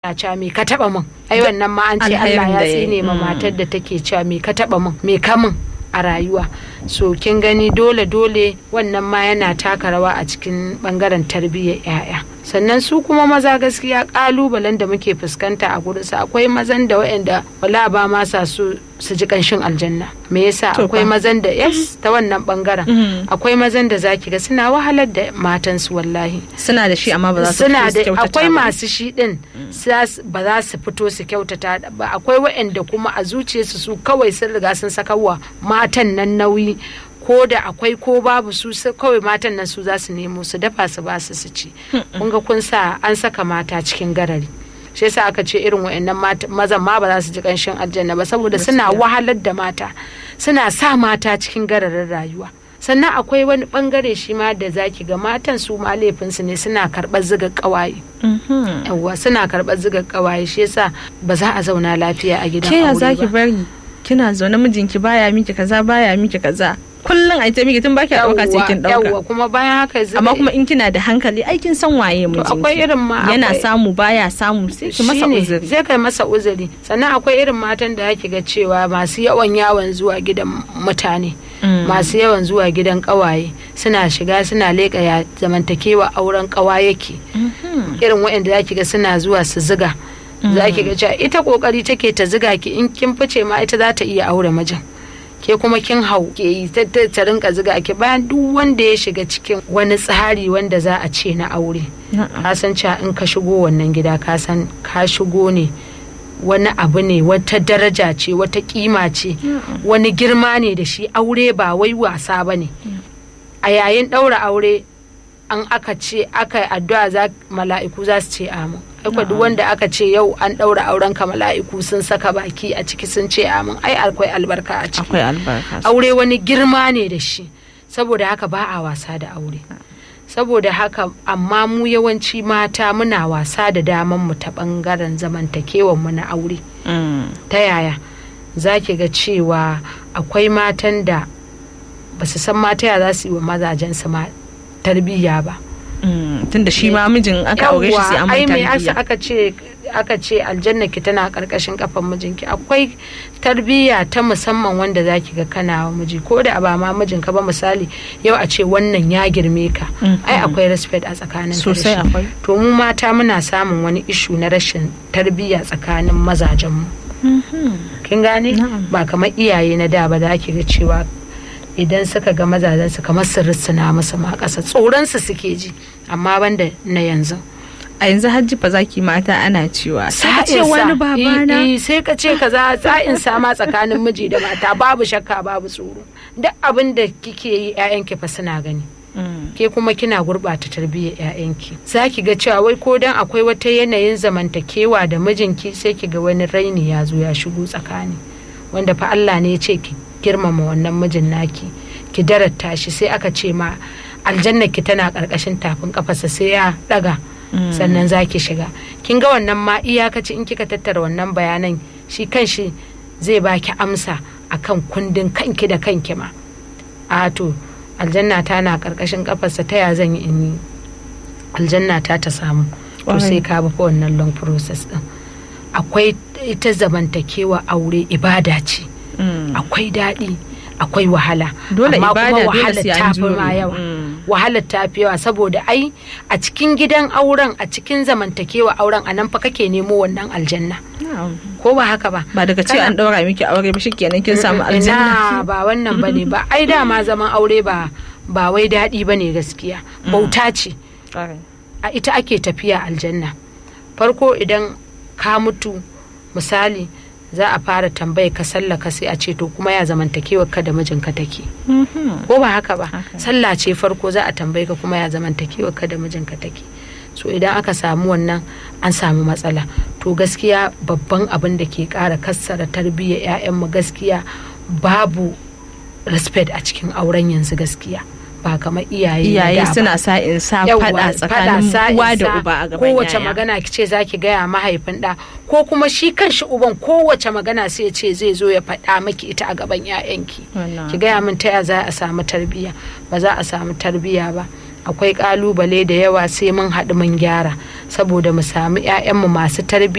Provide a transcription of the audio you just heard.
faɗa cewa me ka taɓa min ai wannan ma an ce Alherin Allah ya da ya yi. tsine ma Mm. matar da take cewa me ka taɓa min me ka min a rayuwa so kin gani dole dole wannan ma yana taka rawa a cikin bangaren tarbiyyar 'ya'ya sannan su kuma maza gaskiya kalubalen da muke fuskanta a gurinsu akwai mazan da waɗanda wala ba ma sa su su ji kanshin aljanna me yasa To akwai fa. mazan da yes ta wannan bangaren Mhm. akwai mazan da zaki ga suna wahalar da matansu wallahi suna da shi amma ba za su suna fito su da kyautata akwai ba. masu shi din za su- ba za su fito su kyautata ba akwai waɗanda kuma a zuciyarsu su kawai sun riga sun saka wa matan nan nauyi ko da akwai ko babu su su- kawai matan nan su za su nemo su dafa su ba su su ci kun ga kun sa an saka mata cikin garari shi yasa aka ce irin wa'annan mata- mazan ma ba za su ji kanshin aljanna ba saboda suna Gaskiya. wahalar da mata suna sa mata cikin gararin rayuwa sannan akwai wani bangare shi ma da zaki ga matan su ma laifinsu ne suna karɓar ziga ƙawaye Mhm. yawwa suna karɓar ziga ƙawaye shi yasa ba za a zauna lafiya a gidan ke ya aure zaki ba bari kina zaune mijinki baya miki kaza baya miki kaza kullum ai ta miki tun baki dauka sai kin yawwa dauka kuma bayan haka ziga amma kuma in kina da hankali ai kin san waye mijinki akwai irin ma yana akwai- samu baya samu sai ki masa shine, uzuri zai kai masa uzuri sannan akwai irin matan da ake ga cewa masu yawan yawon zuwa gidan mutane Mm. masu yawan zuwa gidan kawaye suna shiga suna leƙa ya zamantakewa auren kawa yake Mhm. irin waɗanda zaki ga suna zuwa su ziga zaki ga cewa ita kokari take ta ziga ki in kin fice ma ita za ta iya aure mijin ke kuma kin hau ke yi ta ta- ta rinka ziga ki bayan duk wanda ya shiga cikin wani tsari wanda za a ce na aure Na'am. ka san cewa in ka shigo wannan gida ka san ka shigo ne wani abu ne wata daraja ce wata kima ce wani girma ne da shi aure ba wai wasa ba ne a yayin ɗaura aure an aka ce aka yi addu'a za mala'iku za su ce amin akwai duk wanda aka ce yau an ɗaura auren ka mala'iku sun saka baki a ciki sun ce amin ai akwai albarka a ciki akwai albarka aure wani girma ne da shi saboda haka ba a wasa da aure saboda haka amma mu yawanci mata muna wasa da daman mu ta bangaren zamantakewan mu na aure Mm. ta yaya za ki ga cewa akwai matan da ba su san mata ya za su yi wa mazajensu ma tarbiyya ba Mm. tunda shi ma mijin aka aure shi sai an mai ai me asa tarbiyya aka ce aka ce aljanna ki tana karkashin kafan mijinki akwai tarbiyya ta musamman wanda zaki ga kana wa miji ko da ba ma mijinka ba misali yau a ce wannan ya girme ka Mhm. ai akwai respect a tsakanin ka da sosai shi. akwai to mu mata muna samun wani ishu na rashin tarbiyya tsakanin mazajenmu kin gane Na'am. ba kamar iyaye na da ba za ki ga cewa idan suka ga mazajensu kamar su rissuna musu ma ƙasa tsoronsu suke ji amma banda na yanzu a yanzu hajji fa zaki mata ana cewa ta ce Sa'insa, wani babana i- i, sai ka ce kaza sa'in sama tsakanin miji da mata babu shakka babu tsoro duk abin da kike yi 'ya'yanki fa suna gani Mm. ke kuma kina gurɓata tarbiyyar 'ya'yanki za ki ga cewa wai ko dan akwai wata yanayin zamantakewa da mijinki sai ki ga wani raini ya zo ya shigo tsakani wanda fa Allah ne ya ce ki girmama wannan mijin naki ki daratta shi sai aka ce ma aljanna ki tana ƙarƙashin tafin kafarsa sai ya ɗaga sannan za ki shiga kin ga wannan ma iyakaci in kika tattara wannan bayanan shi kanshi zai baki amsa akan kundin kanki da kanki ma a to aljanna ta na karkashin kafarsa ta ya zan yi in yi aljanna ta ta samu to Ƙwarai. sai ka bi fa wannan long process din akwai ita zamantakewa aure ibada ce Mm. akwai daɗi akwai wahala Dole amma ibada, kuma dole wahalar sai an ta fi jure. ma yawa Mm. wahalar ta fi yawa saboda ai a cikin gidan auren a cikin zamantakewa auren a nan fa kake nemo wannan aljanna Na'am. ko ba haka ba ba daga ce Kana- an daura miki aure ba shikenan kin samu Ina aljanna ba wannan bane ba ai dama zaman aure ba ba wai daɗi bane gaskiya bauta ce Ƙwarai. a ita ake tafiya aljanna farko idan ka mutu misali za a fara tambaye ka sallaka sai a ce to kuma ya zamantakewa ka da mijinka take Mhm. ko ba haka ba Haka. sallah ce farko za a tambaye ka kuma ya zamantakewa ka da mijinka take so idan aka samu wannan an samu matsala to gaskiya babban abin da ke kara kassara tarbiyyar 'ya'yanmu gaskiya babu respect a cikin auren yanzu gaskiya ba kamar iyaye na iyaye da ba. suna sa in sa Yawwa, fada faɗa tsakanin sa'in uwa da sa, uba a gaban kowace yaya. magana ki ce zaki gaya mahaifin ɗa ko kuma shi kanshi uban kowace magana sai ya ce zai zo ya faɗa maki ita a gaban 'ya'yanki Wannan ki gaya min ta ya za a samu tarbiyya ba za a samu tarbiyya ba akwai kalubale da yawa sai mun haɗu mun gyara saboda mu samu 'ya'yanmu masu tarbiyya